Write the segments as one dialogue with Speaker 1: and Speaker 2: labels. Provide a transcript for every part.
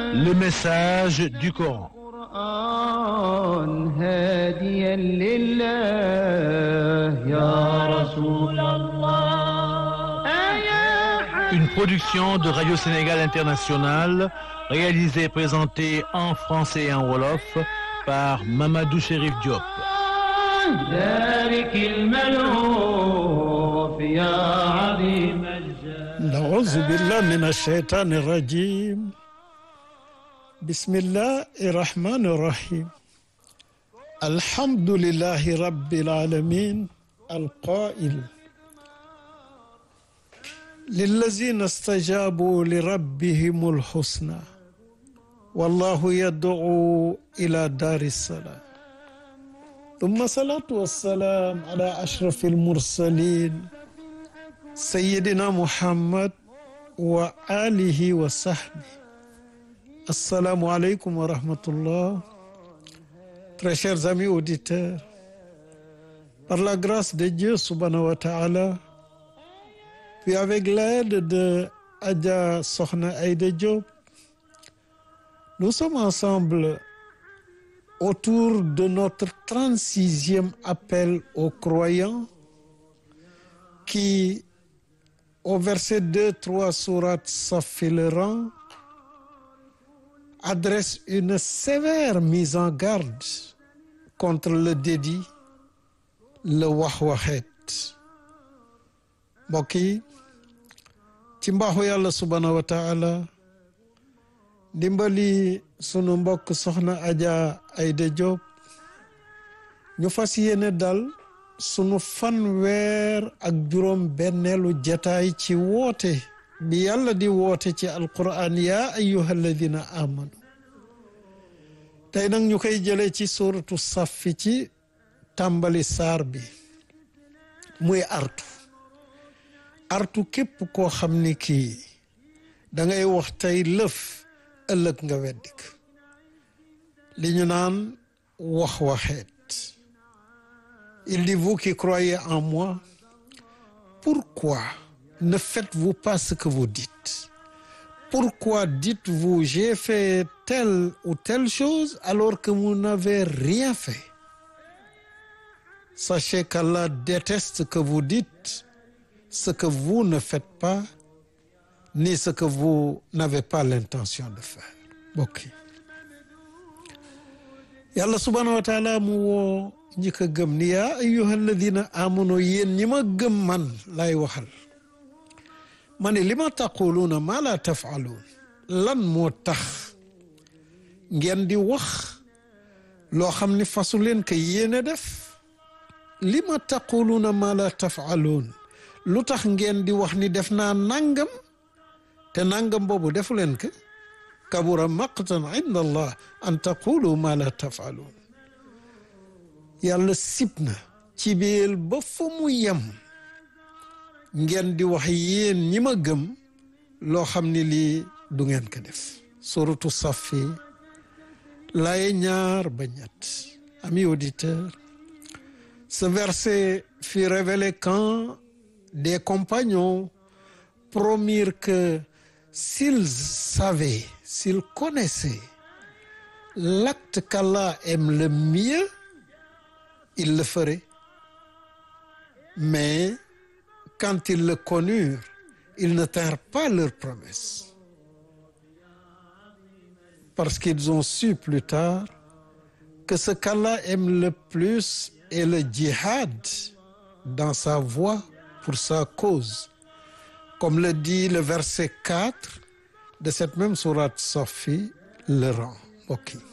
Speaker 1: Le message du Coran.
Speaker 2: القرآن هاديا لله يا رسول الله يا
Speaker 1: Une production de Radio Sénégal International, réalisée et présentée en français et en wolof par Mamadou Chérif Diop.
Speaker 2: ذلك الملهوف يا عظيم الجاه
Speaker 3: نعوذ بالله من الشيطان الرجيم بسم الله الرحمن الرحيم الحمد لله رب العالمين القائل للذين استجابوا لربهم الحسنى والله يدعو إلى دار السلام ثم صلاة والسلام على أشرف المرسلين سيدنا محمد وآله وصحبه Assalamu alaikum wa rahmatullah. Très chers amis auditeurs, par la grâce de Dieu subhanahu wa ta'ala, puis avec l'aide de Adja Sokhna Aïda Diop, nous sommes ensemble autour de notre 36e appel aux croyants qui, au verset 2, 3 sourate Safi le rang, adresse une sévère mise en garde contre le dédit le wax-waxeet mbokk yi ci mbaaxu yàlla subhaanahu wa taala dimbali sunu mbokk soxna Adja Aïda Diop ñu fas yéene dal sunu fanweer ak juróom benneelu jataay ci woote bi yàlla di woote ci alquran yaa ayyuha alladina amanu tey nag ñu koy jëlee ci suratu saffi ci tàmbali saar bi muy artu artu képp koo xam ni kii da ngay wax tey lëf ëllëg nga weddik li ñu naan wax waxeet il dit vous qui croyez en moi pourquoi ne faites-vous pas ce que vous dites pourquoi dites-vous j'ai fait telle ou telle chose alors que vous n'avez rien fait sachez qu'Allah déteste que vous dites ce que vous ne faites pas ni ce que vous n'avez pas l'intention de faire mbokk yi yàlla subhanahu wa taala mu woo ñi ko gëm ni yaa ayyuha alladina amanu yéen ñi ma gëm man lay waxal ma ne li ma taquluuna maa laa tafaaluun lan moo tax ngeen di wax loo xam ni fasu leen ko yéene def li ma taquluuna maa laa tafaaluun lu tax ngeen di wax ni def naa nangam te nangam boobu defu leen ko kabura maqtan inda allah an taqulu maa laa tafaaluun yàlla sib na ci biir ba fa mu yem ngeen di wax yéen ñi ma gëm loo xam ni lii du ngeen ko def suratu safi laaye ñaar ba ñett amis auditeurs ce verset fut révélé quand des compagnons promirent que s'ils savaient s'ils connaissaient l'acte qu'Allah aime le mieux ils le feraient mais quand ils le connurent ils ne tinrent pas leur promesse parce qu'ils ont su plus tard que ce qu'Allah aime le plus est le djihad dans sa voie pour sa cause comme le dit le verset 4 de cette même sourate Safi le rang mbokk yi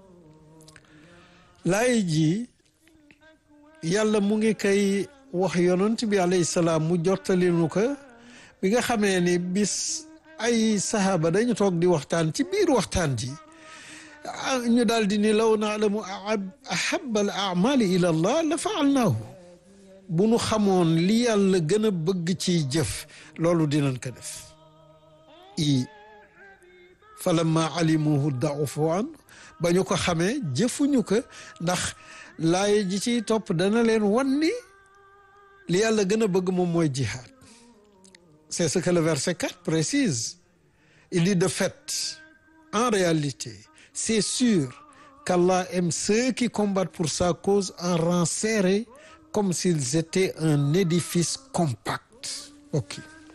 Speaker 3: laay ji yàlla mu ngi koy wax yonent bi alayhi salaam mu jottali nu ko bi nga xamee ni bis ay sahaaba dañu toog di waxtaan ci biir waxtaan ji ñu daal di ni law naalamu ahaba al amali ila allah la faalnaahu bu nu xamoon li yàlla gën a bëgg ci jëf loolu dinañ ko def i falamma alimuhu daufu an ba ñu ko xamee jëfuñu ko ndax laaye ji ciy topp dana leen wan ni li yàlla gën a bëgg moom mooy jihad c'est ce que le verset 4 précise il dit de fait en réalité c'est sûr qu'Allah aime ceux qui combattent pour sa cause en rang serré comme s'ils étaient un édifice compact ok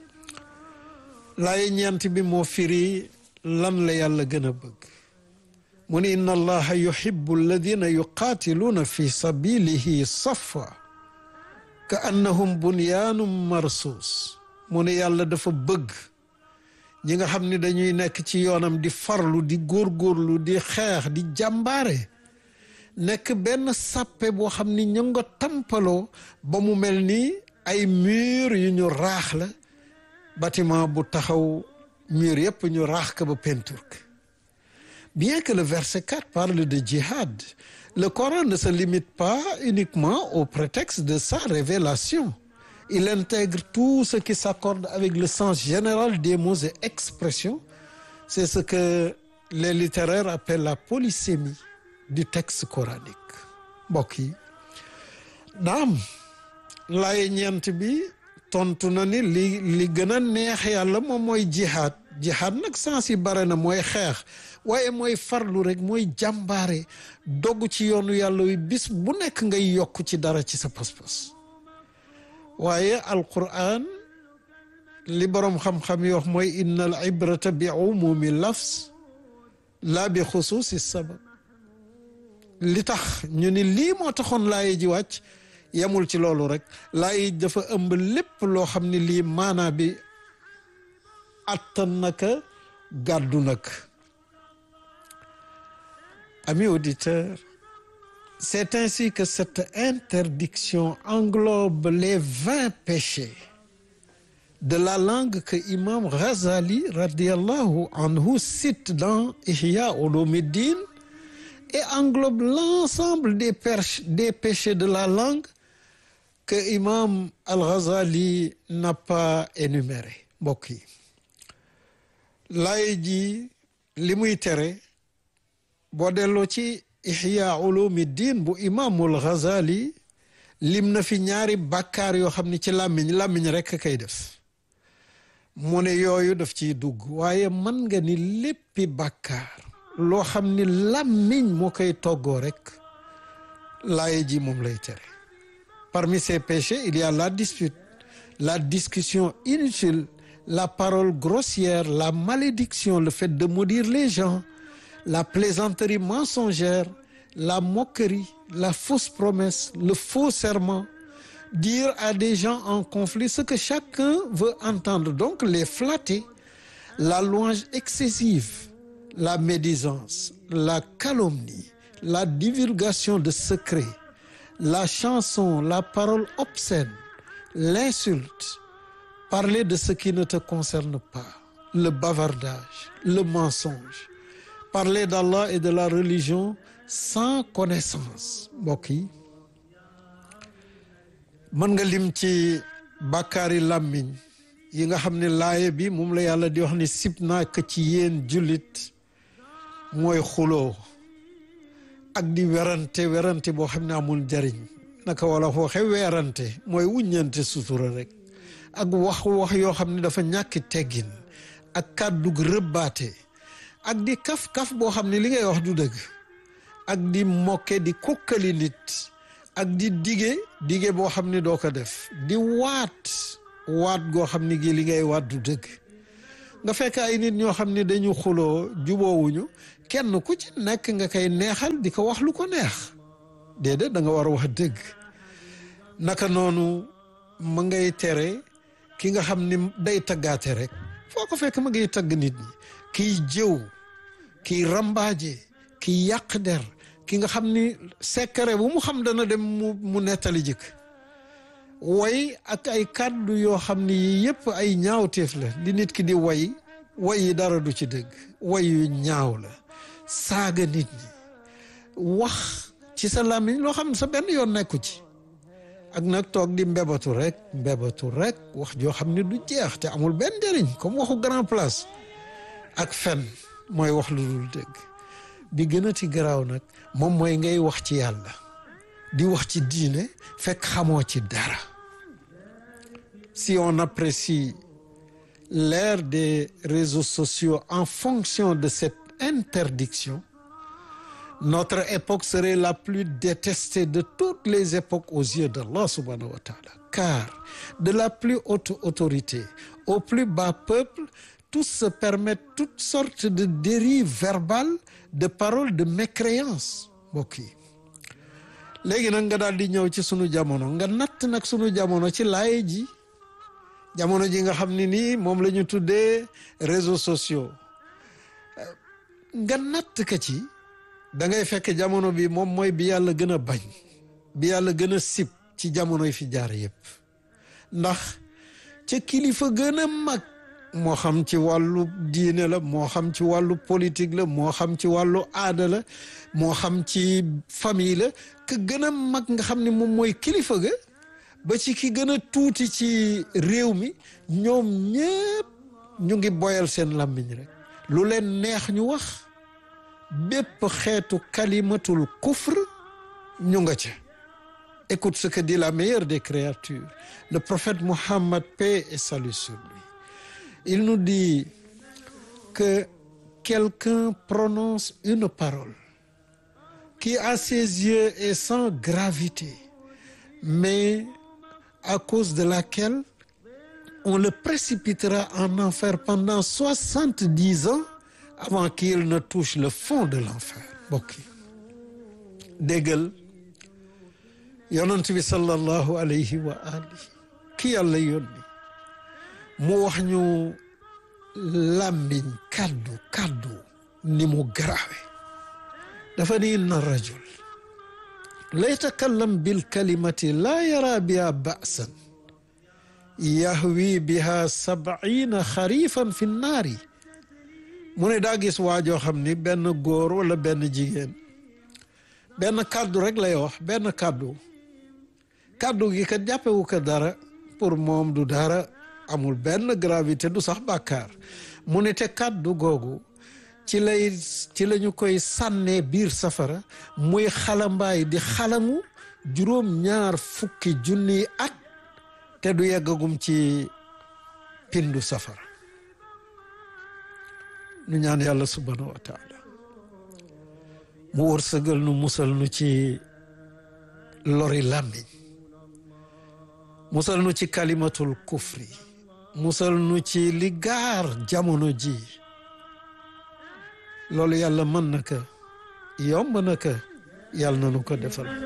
Speaker 3: laaye ñeent bi moo firi lan la yàlla gën a bëgg mu ne inna allaha yuhibbu alladina yuqaatiluuna fi sabilihi safa ka annahum bunyaanum marsuus mu ne yàlla dafa bëgg ñi nga xam ne dañuy nekk ci yoonam di farlu di góorgóorlu di xeex di jàmbaare nekk benn sàppe boo xam ni ñu nga tampaloo ba mu mel ni ay mur yu ñu raax la bâtiment bu taxaw mur yëpp ñu raax ka ba peinture ka bien que le verset 4 parle de djihad le Coran ne se limite pas uniquement au prétexte de sa révélation il intègre tout ce qui s'accorde avec le sens général des mots et expressions c'est ce que les littéraires appellent la polysémie du texte coranique mbokk yi naam laaye ñeent bi tontu na ni li li gën a neex yàlla moom mooy jihaad jihaad nag sens yi bare na mooy xeex waaye mooy farlu rek mooy jàmbaare dogg ci yoonu yàlla wi bis bu nekk ngay yokk ci dara ci sa pas-pas waaye alquran li boroom xam-xam yi wax mooy inna al ibrata bi umumi lafs la bi xusuusi sabab li tax ñu ni lii moo taxoon laaye ji wàcc yemul ci loolu rek laaye dafa ëmb lépp loo xam ne lii maanaa bi attan naka gàddu nag amis auditeurs c'est ainsi que cette interdiction englobe les vingt péchés de la langue que Imam Ghazali radiallahu anhu cite dans Ihya Ulumuddin et englobe l'ensemble des des péchés de la langue que Imam Al-Ghazali n'a pas énuméré mbokk yi laay ji li muy tere boo delloo ci Ihya Ulumuddin bu Imamul Ghazali lim na fi ñaari bàkkaar yoo xam ne ci làmmiñ làmmiñ rekk kay def mu ne yooyu daf ciy dugg waaye mën nga ni léppi bàkkaar loo xam ni làmmiñ moo koy toggoo rek laaye ji moom lay tere parmi ces péchés il y a la dispute la discussion inutile la parole grossière la malédiction le fait de maudire les gens la plaisanterie mensongère la moquerie la fausse promesse le faux serment dire à des gens en conflit ce que chacun veut entendre donc les flatter la louange excessive la médisance la calomnie la divulgation de secrets la chanson la parole obscène l'insulte parler de ce qui ne te concerne pas le bavardage le mensonge parler d'Allah et de la religion sans connaissance mbokk yi mën nga lim ci bàkkaari làmmiñ yi nga xam ne laaye bi moom la yàlla di wax ni sib naa ko ci yéen jullit mooy xuloo ak di werante werante boo xam ne amul njariñ naka wala waxe weerante mooy wuññante sutura rek ak wax wax yoo xam ne dafa ñàkki teggin ak kàddug rëbbaate ak di kaf-kaf boo xam ne li ngay wax du dëgg ak di mokke di kukkali nit ak di dige dige boo xam ne doo ko def di waat waat goo xam ne gi li ngay waat du dëgg nga fekk ay nit ñoo xam ne dañu xuloo juboowuñu kenn ku ci nekk nga koy neexal di ko wax lu ko neex déedéet da nga war a wax dëgg naka noonu ma ngay tere ki nga xam ni day taggaate rek foo ko fekk ma ngay tagg nit ñi kiy jëw kiy rambaaje kiy yàq der ki nga xam ni secret bu mu xam dana dem mu mu nettali jëkk way ak ay kàddu yoo xam ni yii yëpp ay ñaawteef la li nit ki di way way yi dara du ci dëgg way yu ñaaw la saaga nit ñi wax ci sa làmmiñ loo xam ne sa benn yoon nekku ci ak nag toog di mbebatu rek mbebatu rek wax joo xam ne du jeex te amul benn njëriñ comme waxu grand place ak fen mooy wax lu dul dëgg bi gën a ti garaaw nag moom mooy ngay wax ci yàlla di wax ci diine fekk xamoo ci dara si on apprécie l'ère des réseaux sociaux en fonction de cette interdiction notre époque serait la plus détestée de toutes les époques aux yeux d'Allah subhanahu wa ta'ala car de la plus haute autorité au plus bas peuple tous se permettent toutes sortes de dérives verbales de paroles de mécréance mbokk yi léegi nag nga daal di ñëw ci sunu jamono nga natt nag sunu jamono ci laaye ji jamono ji nga xam ne nii moom la ñu tuddee réseaux sociaux nga natt ka ci da ngay fekk jamono bi moom mooy bi yàlla gën a bañ bi yàlla gën a sib ci jamono yi fi jaar yépp ndax ca kilifa gën a mag moo xam ci wàllu diine la moo xam ci wàllu politique la moo xam ci wàllu aada la moo xam ci famille la ka gën a mag nga xam ne moom mooy kilifa ga ba ci ki gën a tuuti ci réew mi ñoom ñépp ñu ngi boyal seen làmmiñ rek lu leen neex ñu wax bépp xeetu kalimatul kufr ñu nga ca écoute ce que dit la meilleure des créatures le prophète Mohammed paix et salut sur lui il nous dit que quelqu'un prononce une parole qui à ses yeux est sans gravité mais à cause de laquelle on le précipitera en enfer pendant soixante-dix ans avant qu'il ne touche le fond de l'enfer mbokk yi déggal yonent bi sallallahu alayhi wa alihi ki yàlla yónni mu wax ñu làmmiñ kàddu kàddu ni mu garaawe dafa ni inna rajul la yatakallam bil kalimati laa yara biha ba'san yahwi biha sab'ina xarifan fi nnaari mu ne daa gis waajoo xam ni benn góor wala benn jigéen benn kàddu rek lay wax benn kàddu kàddu gi kat jàppewu ko dara pour moom du dara amul benn gravité du sax bàkkaar mu ne te kàddu googu ci lay ci la ñu koy sànnee biir safara muy xalambaay di xalamu juróom ñaar fukki junniy at te du yeggagum ci pindu safara nu ñaan yàlla subhanahu wa taala mu wërsëgal nu musal nu ci lori làmmiñ musal nu ci kalimatul kufri musal nu ci li gaar jamono ji loolu yàlla mën na ko yomb na ko yàlla na nu ko defal